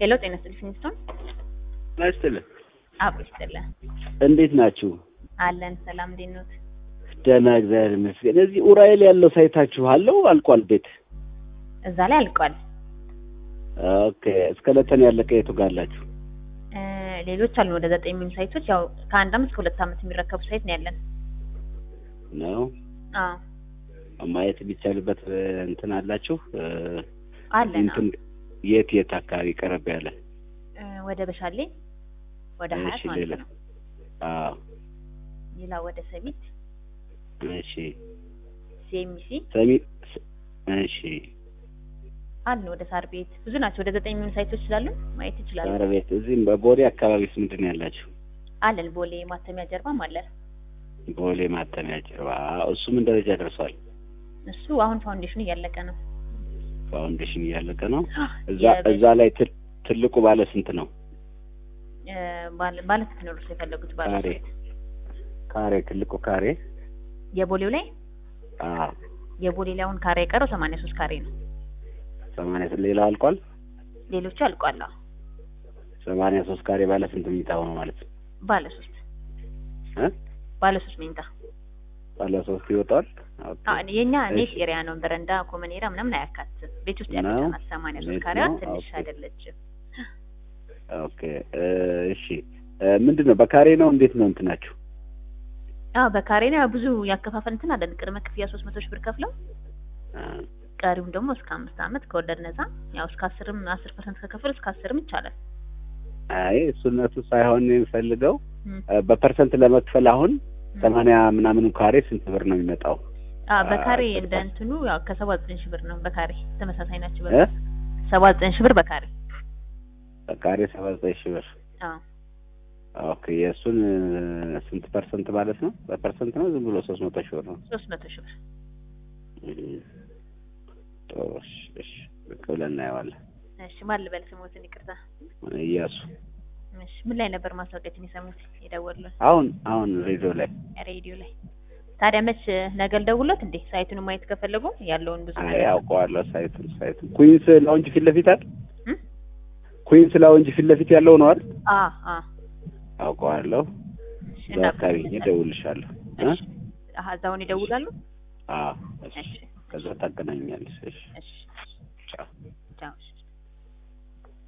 ሄሎ ጤና ይስጥልኝ ፊኒስቶን ይስጥልኝ። አብሮ ይስጥልን እንዴት ናችሁ? አለን ሰላም እንዴት ኖት? ደህና እግዚአብሔር ይመስገን። እዚህ ኡራኤል ያለው ሳይታችሁ አለው አልቋል ቤት? እዛ ላይ አልቋል። ኦኬ እስከ ለተን ያለቀ የቱ ጋር አላችሁ? እ ሌሎች አሉ ወደ ዘጠኝ የሚሆኑ ሳይቶች ያው ከአንድ አመት ከሁለት አመት የሚረከቡ ሳይት ነው ያለን። ነው አዎ ማየት የሚቻልበት እ፣ እንትን አላችሁ እ፣ አለን እንትን የት የት አካባቢ ቀረብ ያለ? እ፣ ወደ በሻሌ ወደ ሀያት እሺ ማለት ሌላ? ነው። አዎ ሌላ ወደ ሰሚት እሺ ሲኤምሲ ሰሚ እሺ አሉ ወደ ሳር ቤት ብዙ ናቸው። ወደ ዘጠኝ የሚሆኑ ሳይቶች ስላሉ ማየት ይችላሉ። ሳር ቤት እዚህም በቦሌ አካባቢስ ምንድን ነው ያላችሁ? አለን ቦሌ ማተሚያ ጀርባም አለን። ቦሌ ማተሚያ ጀርባ አዎ፣ እሱ ምን ደረጃ ደርሷል? እሱ አሁን ፋውንዴሽኑ እያለቀ ነው። ፋውንዴሽን እያለቀ ነው። እዛ የበ- እዛ ላይ ትል- ትልቁ ባለ ስንት ነው? እ፣ ባለ ባለ ስንት ነው እርሶ የፈለጉት? ባለ ካሬ ካሬ ትልቁ ካሬ የቦሌው ላይ አዎ የቦሌ ላይ አሁን ካሬ የቀረው ሰማንያ ሶስት ካሬ ነው። ሰማንያ ሌላው አልቋል። ሌሎቹ አልቋል። አዎ ሰማንያ ሶስት ካሬ ባለ ስንት መኝታ ሆኖ ማለት ነው? ባለ ሶስት እ ባለ ሶስት መኝታ ባለ ሶስት ይወጣል። ኦኬ አ የኛ ኔት እሺ። ኤሪያ ነው። በረንዳ ኮመን ኤሪያ ምናምን አያካትትም። ቤት ውስጥ ነው? ያለች ናት። ሰማንያ ሶስት ኔት ካሬዋ ነው? ትንሽ ኦኬ። አይደለችም። ኦኬ እ፣ እሺ እ፣ ምንድን ነው በካሬ ነው እንዴት ነው እንትናችሁ? አዎ በካሬ ነው። ያው ብዙ ያከፋፈል እንትን አለን። ቅድመ ክፍያ ሶስት መቶ ሺህ ብር ከፍለው አ፣ ቀሪውም ደግሞ እስከ አምስት አመት ከወለድ ነፃ ያው እስከ አስርም አስር ፐርሰንት ከከፈሉ እስከ አስርም ይቻላል። አይ እሱነቱ ሳይሆን የሚፈልገው እም፣ እ፣ በፐርሰንት ለመክፈል አሁን እም። ሰማንያ ምናምኑ ካሬ ስንት ብር ነው የሚመጣው? አዎ በካሬ አስር እንደ ፐርሰንት። እንትኑ ያው ከሰባ ዘጠኝ ሺህ ብር ነው በካሬ ተመሳሳይ ናቸው። እ? ሰባ ዘጠኝ ሺህ ብር በካሬ በካሬ ሰባ ዘጠኝ ሺህ ብር አዎ ኦኬ የእሱን እ፣ ስንት ፐርሰንት ማለት ነው? በፐርሰንት ነው ዝም ብሎ ሶስት መቶ ሺህ ብር ነው? ሶስት መቶ ሺህ ብር እም፣ ጥሩ እሺ፣ እሺ ብቅ ብለን እናየዋለን። እሺ ማን ልበል ስሞትን ይቅርታ እያሱ እሺ ምን ላይ ነበር ማስታወቂያችን የሰሙት የደወሉልን አሁን አሁን ሬዲዮ ላይ ሬዲዮ ላይ ታዲያ መች ነገ ልደውልዎት እንዴ ሳይቱን ማየት ከፈለጉ ያለውን ብዙ አይ ነገር አውቀዋለሁ። ሳይቱን ሳይቱን ኩዊንስ ላውንጅ ፊት ለፊት አይደል? እም? ኩዊንስ ላውንጅ ፊት ለፊት ያለው ነው አይደል? አ አ አውቀዋለሁ። እሺ እዛ አካባቢ ሄጄ እደውልልሻለሁ። እ? እሺ አሀ እዛውን ይደውላሉ አዎ እሺ። እሺ ከዛ ታገናኛለሽ። እሺ እሺ ቻው። ቻው እሺ